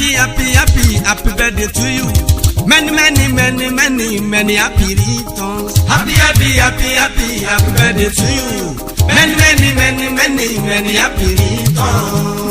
happy happy happy happy birthday to you many many many many many happy returns happy happy happy happy happy birthday to you many many many many many happy returns.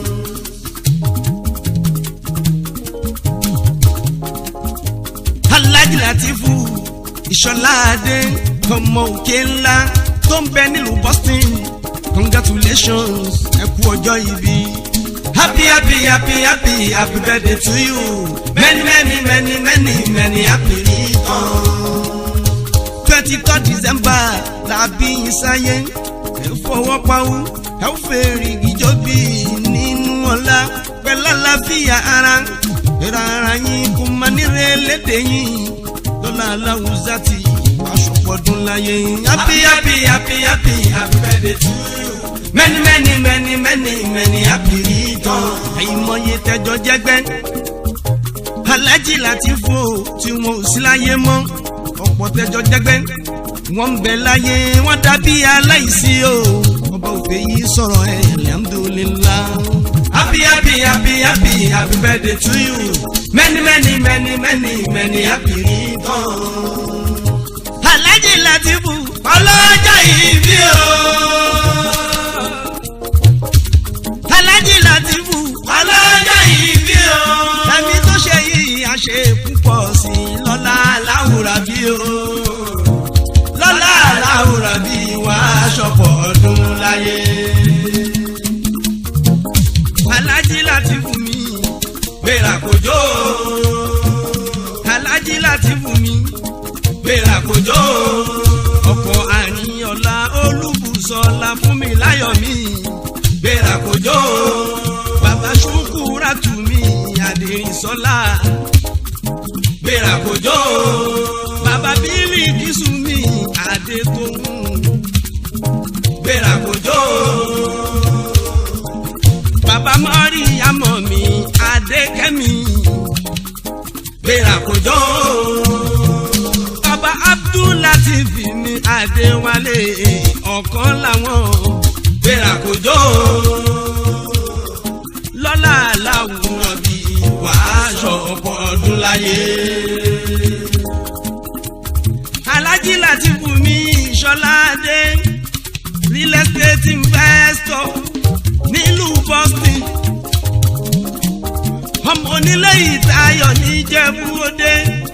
Alhaji Latifu Ìṣọ̀ládé ọmọ òkè ńlá tó ń bẹ nílùú Boston congratulations ẹ kú ọjọ́ ìbí. happy happy happy happy happy birthday to you many many many many many happy returns. twenty third December la bí yín sáyé ẹ fọwọ́ pawú ẹ fèrè ìjọbí nínú ọlá pẹ̀lú àlàáfíà ara ìrà ara yín kò má nírè lédè yín lọ́la aláwùzá ti aṣọ́pọ̀dún láyé. happy happy happy happy happy birthday to you. many many many many many happy return. àìmọye tẹjọ jẹgbẹ́. Alhaji Latifu tí wọn ò sí láyé mọ́ ọ̀pọ̀ tẹjọ jẹgbẹ́. wọ́n ń bẹ láyé wọ́n dàbí aláìsí o. ọba òfé yìí sọ̀rọ̀ ẹ̀ alhamdulillah. happy happy happy happy happy birthday to you. many many many many many happy return. Alhaji Latifu ọlọ́jọ́ ìbí o. Alhaji Latifu ọlọ́jọ́ ìbí o. ẹ̀mí tó ṣe yìí a ṣe púpọ̀ sí i lọ́lá aláwùrà bí o. lọ́lá aláwùrà bí wà á ṣọ̀pọ̀ ọdún láyé. Alhaji Latifu mi gbéra kòjó. Alhaji Latifu mi gbéra kòjó. ọkọ̀ àníyànlá olúbùsọ̀lá fún mi láyọ̀ mi gbéra kòjó. bàbá ṣùkúrà tù mí àdìrísọ́lá gbéra kòjó. bàbá bílí kìsù mi àdètòhùn gbéra kòjó. bàbá mọ́rí àmọ́ mi àdékẹ́mi gbéra kòjó bàbá abdulateef ní adéwálé ọ̀kan làwọn gbéra kòjó lọ́la làwùrọ̀ bí wàásù ọ̀pọ̀ ọdún láyé. Alhaji Latifu mi Ìṣọ̀ládé real estate investor nílùú Boston ọmọ onílé ìtayọ̀ níjẹ̀bú òde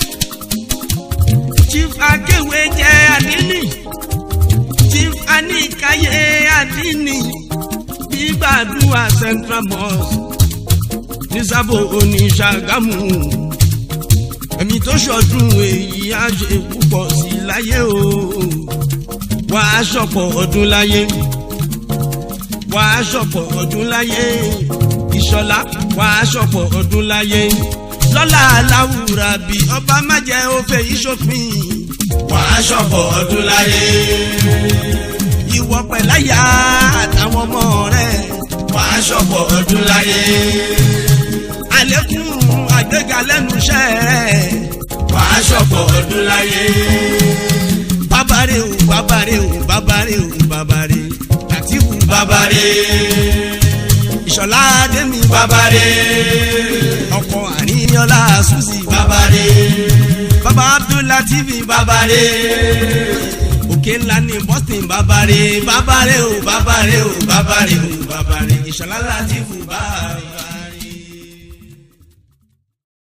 chief akéwé jẹ́ àdínì chief anikaye àdínì gbígbàdúrà central mosque ní sábò oníṣàgámù ẹ̀mí tó ṣọdún èyí á ṣe púpọ̀ sí i láyé o wàá ṣọ̀pọ̀ ọdún láyé wàá ṣọ̀pọ̀ ọdún láyé ìṣọ̀lá wàá ṣọ̀pọ̀ ọdún láyé lọ́la aláwùrà bí ọba má jẹ́ òfè ìṣòfin. wàá ṣọ̀pọ̀ ọdún láyé. ìwọ pẹ̀láyà àtàwọn ọmọ rẹ̀. wàá ṣọ̀pọ̀ ọdún láyé. àlékún àgbéga lẹ́nu iṣẹ́ rẹ̀. wàá ṣọ̀pọ̀ ọdún láyé. bàbáre o bàbáre o bàbáre o bàbáre Latifu bàbáre. ìṣọ̀lá adémi bàbáre. ọkọ àríyànlá susi bàbáre. bàbá abdulateef bàbáre. òkè ńlá ní boston bàbáre bàbáre o bàbáre o bàbáre o bàbáre ìṣọ̀lá Latifu bàbáre.